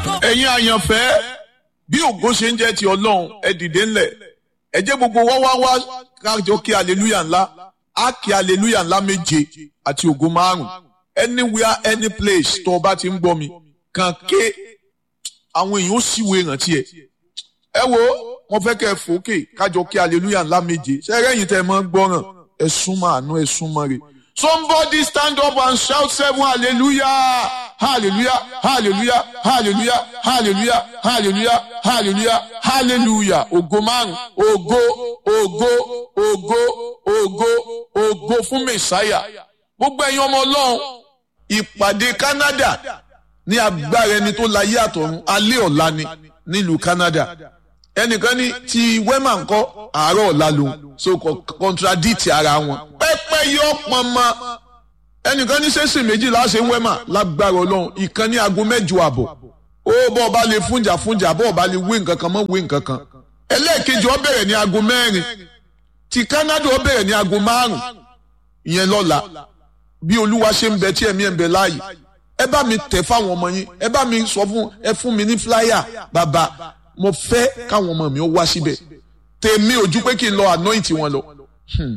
ẹ̀yin àyànfẹ́ bí ògo ṣe ń jẹ́ ti ọlọ́run ẹ dìde ńlẹ̀ ẹ jẹ́ gbogbo wá wá wá kájọ kí aleluya ńlá á kí aleluya ńlá méje àti ògo márùn anywhere any place tó o bá ti ń gbọ́ mi kàn ké àwọn èèyàn ó sì wo ìrántí ẹ ẹ wo wọn fẹ́ kẹ́ ẹ fòókè kájọ kí aleluya ńlá méje ṣẹ́rẹ́ yìí tẹ́ ẹ máa ń gbọ́ràn ẹ súnmọ́ àánú ẹ súnmọ́ rẹ̀ somebody stand up and shout seven hallelujah hallelujah hallelujah hallelujah hallelujah hallelujah hallelujah hallelujah ògo márùn ògo ògo ògo ògo ògo fún mẹsáyà gbogbo ẹ̀yin ọmọ Ọlọ́run ìpàdé Canada ní agbára ẹni tó láyé àtọ̀run alẹ́ ọ̀la ni nílùú Canada ẹnìkan ní ti wema ńkọ́ àárọ̀ ọ̀la lòun so contradict ara wọn pẹ́pẹ́ yọ pọnmọ ẹnìkan ní sẹ́sìn méjì láṣẹ wema lágbára ọlọ́run ìkan ní aago mẹ́jọ àbọ̀ ó bọ́ ọba lè fúnjà fúnjà bọ́ ọba lè wé nǹkan kan mọ́ wé nǹkan kan ẹlẹ́ẹ̀kejì ó bẹ̀rẹ̀ ní aago mẹ́rin ti Canada ó bẹ̀rẹ̀ ní aago márùn ìyẹn lọ́la bí olúwa ṣe ń bẹ tí ẹ̀mí ẹ̀ ń bẹ láàyè ẹ bá mi tẹ̀ fáwọn ọmọ yín ẹ bá mi sọ fún ẹ fún mi ní flyer bàbá mo fẹ́ káwọn ọmọ mi ó wá síbẹ̀ tèmi ojú pé kí n lọ anoint wọn lọ